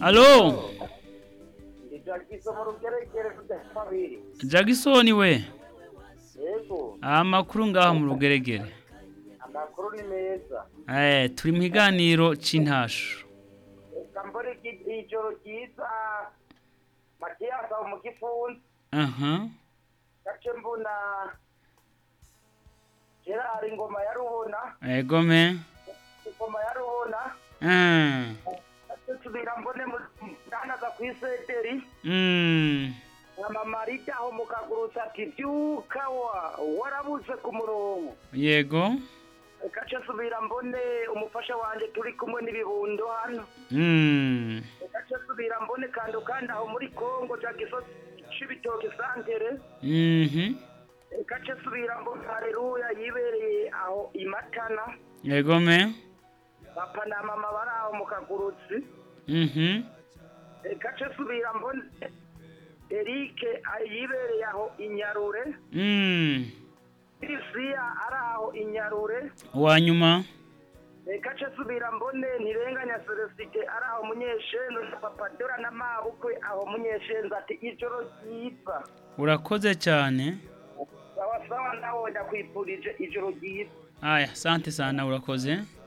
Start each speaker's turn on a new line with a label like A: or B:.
A: alo jagisoni we
B: yego
A: amakuru ngaha mu rugeregere
B: amakuru ni meza
A: Eh, turi mu iganiro cy'intasho
B: reka mbone icyicoro cyiza matiyasi aho mu gifunzi
A: aha
B: gace mbona gerard ingoma ya rubona
A: yego me
B: ingoma ya rubona
A: Ah,
B: gace tubira mbone mutanaza ku iseteri
A: mm,
B: nkama marita aho mu kagurutsa ati byuka wa warabutse ku murongo
A: yego
B: gace subira mbone umufasha wanjye turi kumwe n'ibibundo hano
A: Mm,
B: gace subira mbone kandi ukandi aho muri kongo jagiso cy'ibitoki santere
A: mhm,
B: gace subira mbone hareruya yibereye aho imatana
A: yego me
B: papa na mama bari aho mu kagurutsi
A: mhm,
B: gace subira mbone erike yibereye aho inyarure
A: mm,
B: kirisiya ari aho inyarure
A: uwa nyuma
B: reka ce subira mbone ntirenganya celesite ari aho munyeshenzo na papa dora na mabukwe aho munyeshenzo ati ijoro ryiza
A: urakoze cyane
B: sawa sawa ndabonye akwifurije ijoro ryiza
A: aya sante sana urakoze